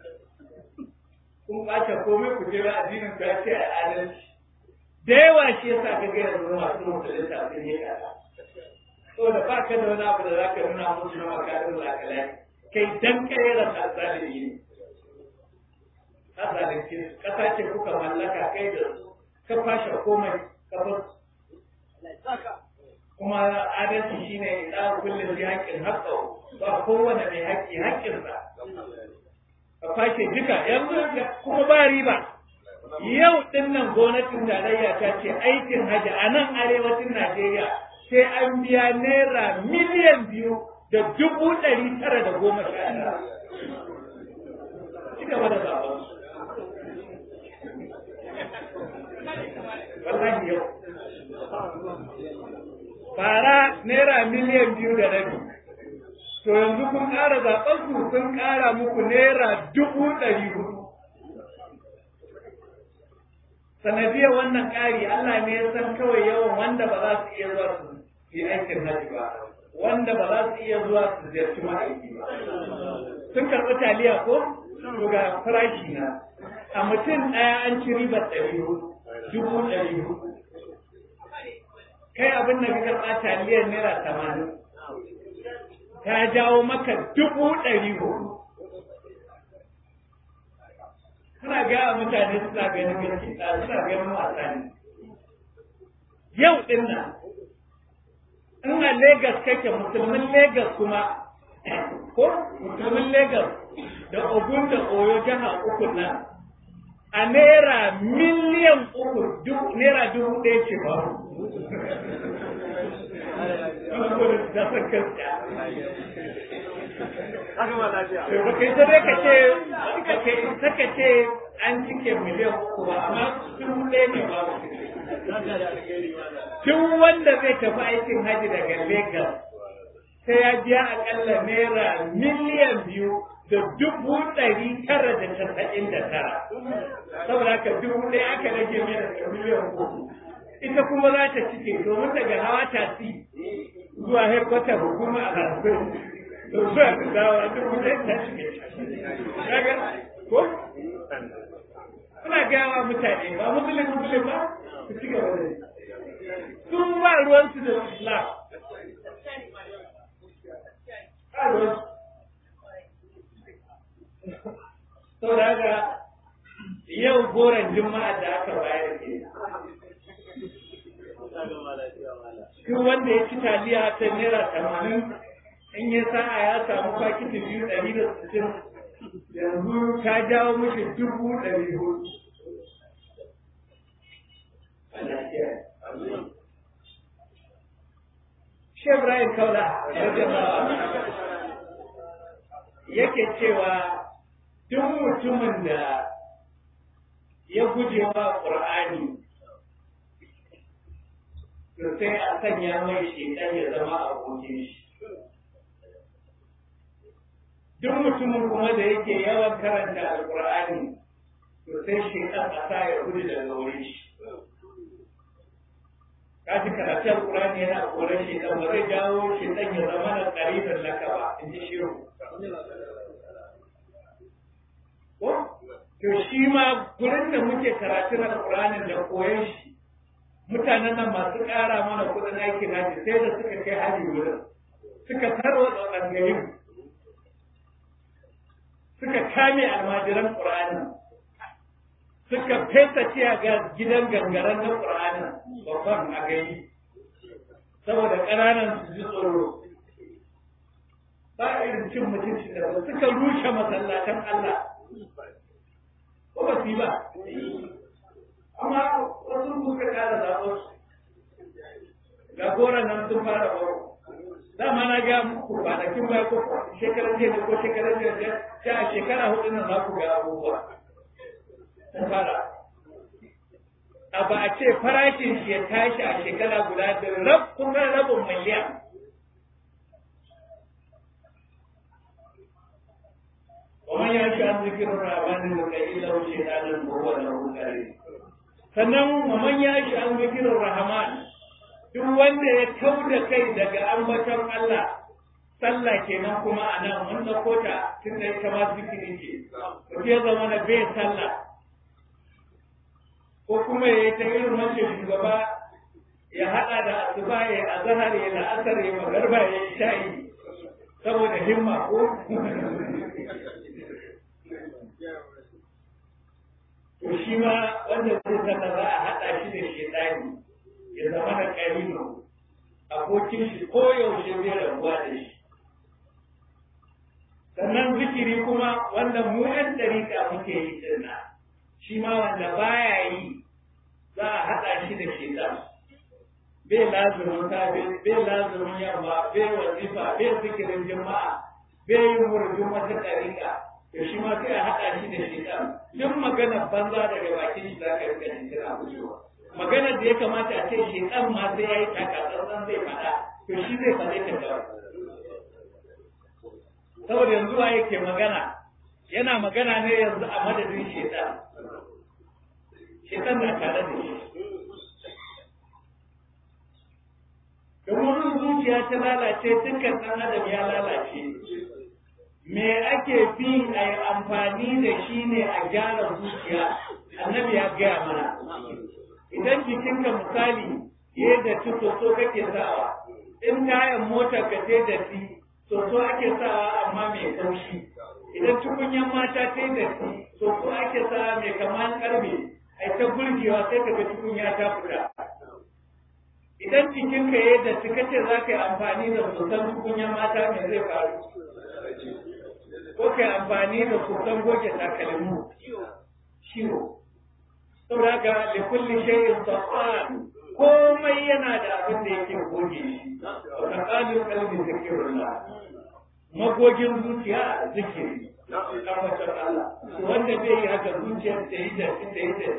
kun ɓace komai ku jira addinin ka ya ce a adalci da yawa shi yasa ka ga yanzu masu musulunta sun yi ƙasa so da ba ka da wani abu da za ka nuna musu na makarin lakalai kai dan kayyara ta zalimi ne ta zalunci ƙasa ce kuka mallaka kai da su ka fashe komai ka bar kuma adalci shine da kullum bi haƙƙin haƙƙa ba kowane mai haƙƙi haƙƙinsa ka fashe duka yanzu kuma ba riba yau din nan gwamnatin tarayya ta ce aikin hajji a nan arewacin Najeriya sai an biya naira miliyan biyu da dubu ɗari tara da goma sha tara. Ci gaba da zaɓen. Wallahi yau. Fara naira miliyan biyu da rabi. To yanzu kun ƙara zaɓen su sun ƙara muku naira dubu ɗari hudu. sanadiyar wannan ƙari Allah ne ya san kawai yawan wanda ba za su iya zuwa su yi aikin haji ba wanda ba za su iya zuwa su ziyarci ma'aiki ba sun karɓi taliya ko to ga farashi na a mutum ɗaya an ci ribar ɗari dubu ɗari kai abin da ka karɓa taliyar naira tamanin ta jawo maka dubu ɗari hudu suna gaya mutane suna ganin gaske suna ganin wasa ne yau din nan in a Legas kake musulmin Legas kuma ko musulmin Legas da Ogun da Oyo jiha uku nan a naira miliyan uku naira dubu ɗaya ce ba Ba kai ta dai ka ce, ka kai ta ka ce an cike miliyan uku ba, amma dubu ɗaya ne ba. Duk wanda zai tafi aikin haji daga Lagos sai ya biya akalla naira miliyan biyu da dubu ɗari tara da casa'in da tara. Saboda haka dubu ɗaya aka rage mai daga miliyan uku. Ita kuma za ta cike domin daga hawa tasi zuwa headquarter hukuma a harfin. Zuwa da dawa dubu ɗaya ta cike. Kaga ko? Kuna gaya wa mutane ba musulun musulun ba su ci gaba da Sun ba ruwansu da Islam. Ba ruwansu. saboda haka yau goron juma'a da aka bayar ke duk wanda ya ci taliya ta naira tamanin in ya sa'a ya samu fakiti biyu ɗari da sittin yanzu ta jawo mishi dubu ɗari hudu kiyaye Sheikh Ibrahim Kaula yake cewa duk mutumin da ya guje wa Qur'ani to sai a sanya mai shekan ya zama abokin shi duk mutumin kuma da yake yawan karanta alkur'ani to sai shekan a sa ya gudu daga wurin shi ka ji karatu alkur'ani yana koran shekan ba zai jawo shekan ya zama na ƙaribin laka ba in ji shiru ko to shi ma gurin da muke karatun alkur'anin da koyon shi mutanen nan masu ƙara mana kuɗin aikin haji sai da suka kai haji wurin suka tarwatsa ɓangarin suka kame almajiran ƙur'ani suka fesa ciya ga gidan gangaren na ƙur'ani babban a gani saboda ƙananan su ji tsoro ba irin cin mutunci da suka rushe masallatan Allah ko ba su yi ba amma wasu suka kara zaɓar ga goron nan sun fara baro dama na ga muku kwanakin baya ko shekarar jiya ko shekarar jiya ta a shekara hudu nan za ku ga abubuwa sun fara a ba a ce farashin shi ya tashi a shekara guda da rab kuma rabin miliyan ومن يعش عن ذكر الرحمن يكيد له شيطانا وهو له كريم sannan waman ya shi an zikirin rahman duk wanda ya kau da kai daga ambaton Allah sallah kenan kuma a nan mun ɗauko ta tun da ita ma zikiri ce mutum ya zama na bai sallah ko kuma ya yi ta irin wancan shugaba ya haɗa da asuba ya yi azahar ya la'asar ya magarba ya yi shayi saboda himma ko to shi ma wanda zai sana za a haɗa shi da shaitani ya zama da ƙarino abokin shi ko yaushe zai rabuwa da shi sannan zikiri kuma wanda mu ɗan ɗariƙa muke yi dinna shi ma wanda baya yi za a haɗa shi da shaitan bai lazumin safe bai lazumin yamma bai wazifa bai zikirin jama'a bai yin murjin wata ɗariƙa to shi ma sai a haɗa shi da shaitan duk magana banza daga bakin shi za ka rika jin tana fitowa maganar da ya kamata a ce shaitan ma sai ya yi takatsantsan zai faɗa to shi zai faɗe ta kawai saboda yanzu wa yake magana yana magana ne yanzu a madadin shaitan shaitan na tare da shi domin zuciya ta lalace dukkan ɗan adam ya lalace me ake fi a yi amfani da shi ne a gyara zuciya annabi ya gaya mana idan jikinka misali ya da ci soso kake sawa in tayan mota ka ce da ci soso ake sawa amma mai kaushi idan tukunyan mata ta da ci soso ake sawa mai kaman karbe ai ta gurgewa sai ka ga tukunya ta fita idan cikinka ya da ci kace za ka yi amfani da soson tukunyan mata mai zai faru ko kai amfani da kusan goge takalmu ciwo saboda haka da kulli shay'in safan komai yana da abin da yake goge shi ka kalu kalbi zikrullah magogin zuciya zikiri tabbatar Allah wanda bai yi haka zuciyar ta yi da ta yi da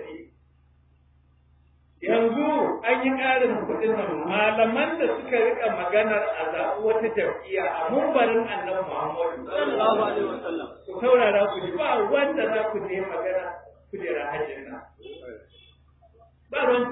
yanzu an yi ƙarin kuɗin nan malaman da suka rika maganar a zaɓi wata jam'iyya a mumbarin annabi Muhammadu sallallahu alaihi wasallam ku saurara ku ji ba wanda za ku je magana kujera hajjin nan ba ruwan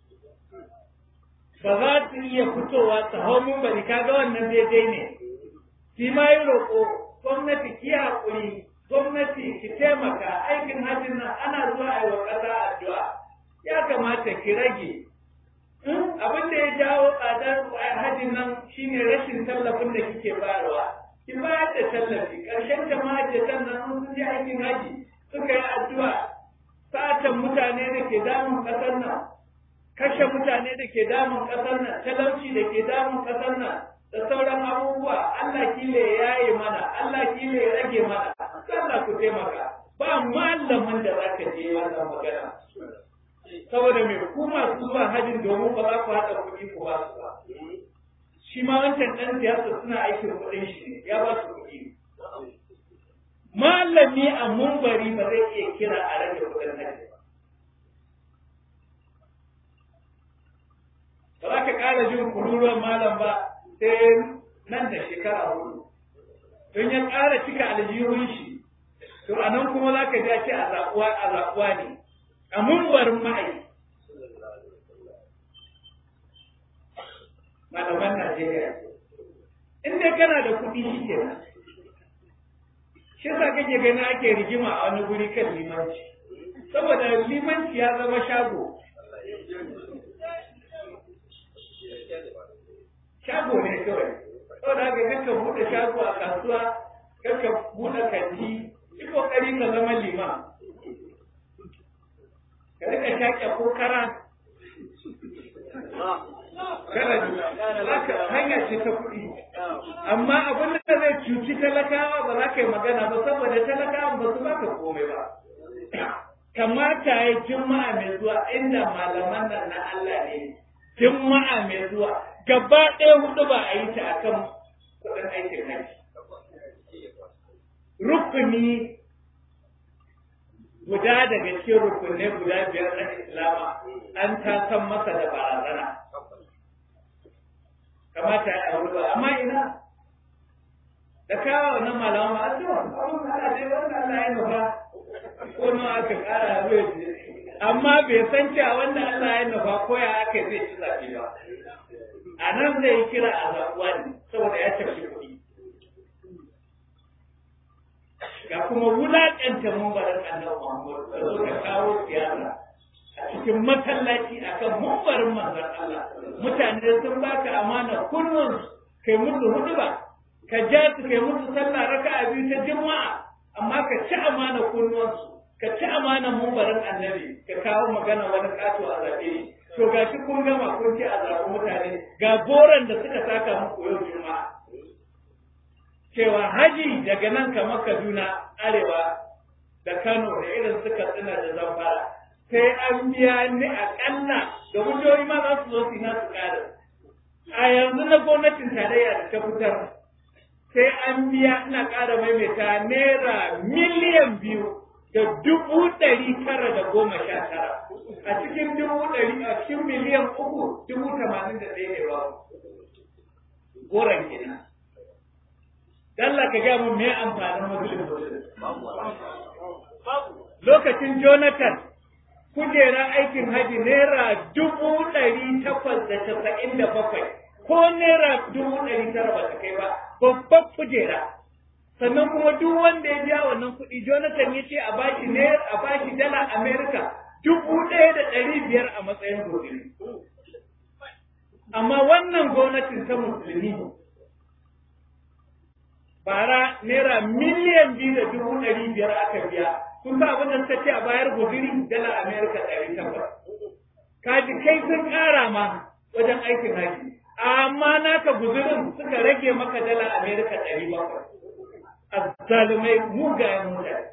ba za su iya fitowa ta hau mumbari kaga wannan daidai ne shi ma yi roƙo gwamnati ki haƙuri gwamnati ki taimaka aikin hajjin nan ana zuwa a yi wa ƙasa addu'a ya kamata ki rage abin da ya jawo tsadar hajjin nan shine rashin tallafin da kike bayarwa ki bayar da tallafi ƙarshen jama'ajatan nan sun je aikin haji suka yi addu'a satan mutane da ke damun ƙasar nan kashe mutane da ke damun ƙasar nan talauci da ke damun ƙasar nan da sauran abubuwa Allah kile ya yi mana Allah kile ya rage mana Allah ku taimaka ba malamin da za ka je wannan magana saboda mai ku masu zuwa hajjin domin ba za ku haɗa kuɗi ku ba su ba shi ma wancan ɗan siyasa suna aikin kuɗin shi ne ya ba su kuɗi malami a mumbari ba zai iya kira a rage kuɗin hajji ba ba za ka ƙara jin kururuwan malam ba sai nan da shekara hudu don ya ƙara cika aljihun shi to a nan kuma za ka ja ce a zaɓuwa a zaɓuwa ne a mumbarin ma'ai malaman Najeriya in dai kana da kuɗi shi ke nan shi sa kake gani ake rigima a wani guri kan limanci saboda limanci ya zama shago shago ne kawai saboda haka kanka buɗe shago a kasuwa kanka buɗe kanti yi kokari ka zama liman ka rika shaƙe ko kara kana hanya ce ta kuɗi amma abin da zai cuci talakawa ba za ka yi magana ba saboda talakawa ba su baka komai ba kamata ya juma'a mai zuwa inda malaman nan na Allah ne juma'a mai zuwa gaba ɗaya hudu ba a yi ta akan kuɗin aikin haji rukuni guda daga cikin rukunai guda biyar na islama an ta san masa da barazana kamata ya auri ba amma ina da kawo na malama a to abun Allah dai wanda Allah ya nufa ko nawa aka kara zai amma bai san cewa wanda Allah ya nufa ko ya aka zai ci zafi ba a nan zai kira a zaɓuwa ne saboda ya tafi kuɗi ga kuma wulaƙanta mumbarin annabi Muhammad da suka kawo siyasa a cikin masallaci akan mumbarin manzon Allah mutane sun baka amana kullum kai musu huduba ka ja su kai musu sallah raka'a biyu ta juma'a amma ka ci amana kunnuwansu ka ci amana mumbarin annabi ka kawo magana wani kato a zaɓe to gashi kun gama kun ci a zaɓi mutane ga goron da suka saka muku yau juma'a cewa haji daga nan kamar Kaduna arewa da Kano da irin suka tsina da zamfara sai an biya ni akalla da wujoyi ma za su zo su nasu ƙarin. A yanzu na gwamnatin tarayya da ta fitar sai an biya ina ƙara maimaita naira miliyan biyu da dubu ɗari tara da goma sha tara. A cikin dubu ɗari a cikin miliyan uku dubu tamanin da ɗaya ne ba. Goron kenan. Dalla ka gaya mun me amfanin musulun Lokacin Jonathan kujerar aikin haji naira dubu ɗari takwas da casa'in da bakwai ko naira dubu ɗari tara ba ta kai ba babbar kujera. Sannan kuma duk wanda ya biya wannan kuɗi Jonathan ya ce a bashi naira a bashi dala Amerika dubu ɗaya da ɗari biyar a matsayin gobe. Amma wannan gwamnatin ta musulmi bara naira miliyan biyu da dubu ɗari biyar aka biya kun sa abin da suka ce a bayar guduri dala amerika ɗari takwas kaji kai sun ƙara ma wajen aikin haji amma naka guzurin suka rage maka dala amerika ɗari bakwai azzalumai mugayen mutane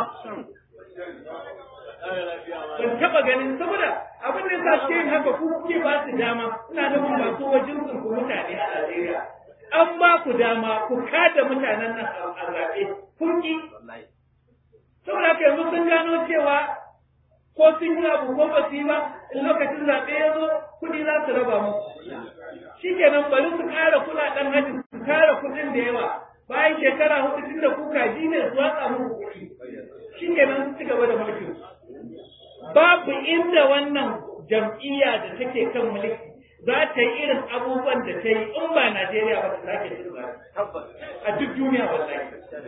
ban taɓa ganin saboda abin da sa suke yin haka ku kuke ba su dama ina nufin masu wajen ku mutane a Najeriya an ba ku dama ku kada mutanen nan a zaɓe kun ki saboda haka yanzu sun gano cewa ko sun yi abu ko ba su yi ba in lokacin zaɓe ya zo kuɗi za su raba mu shi kenan bari su ƙara kuɗaɗen hajji su ƙara kuɗin da yawa bayan shekara hudu tun da kuka ji ne su watsa muku kuɗi shi kenan su ci gaba da mulkin babu inda wannan jam'iyya da take kan mulki za ta yi irin abubuwan da ta yi in ba Najeriya ba ta sake cin a duk duniya wallahi.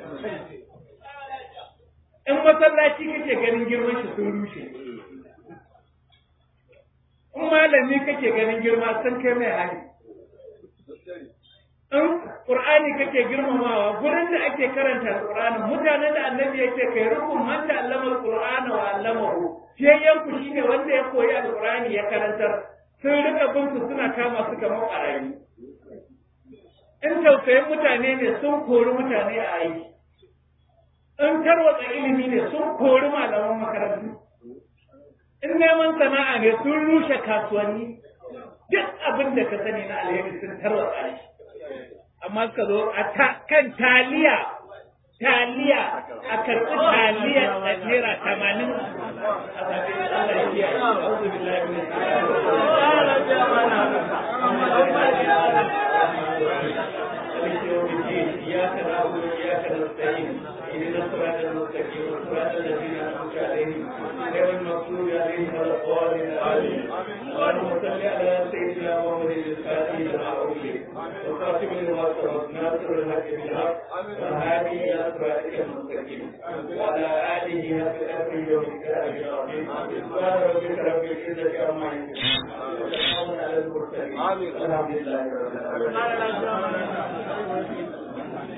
In masallaci kake ganin girman shi sun rushe. In malami kake ganin girma sun kai mai hali. In Qur'ani kake girmamawa gurin da ake karanta Qur'ani mutanen da annabi ya ce kai rukun man da allama Qur'ana wa allamahu. Fiyayyen shine wanda ya koyi Al-Qur'ani ya karantar sun rika bin su suna kama su kamar ɓarayi. In tausayin mutane ne sun kori mutane a aiki. In tarwatsa ilimi ne sun kori malaman makarantu. in neman sana'a ne sun rushe kasuwanni duk abin da ka sani na alheri sun tarwatsa shi amma suka zo a kan taliya taliya a karɓi taliya da naira tamanin a zaɓe Allah ya kiyaye a'udhu billahi min إياك نعبد وإياك نستعين اهدنا الصراط المستقيم صراط الذين أنعمت عليهم غير المغضوب عليهم ولا الضالين آمين اللهم صل على سيدنا محمد الفاتح لما أغلق وخاتم لما سبق ناصر الحق بالحق والهادي إلى صراطك المستقيم وعلى آله حق الأمر يوم الكرام العظيم سبحان ربك رب العزة عما يصفون وسلام على المرسلين الحمد لله رب العالمين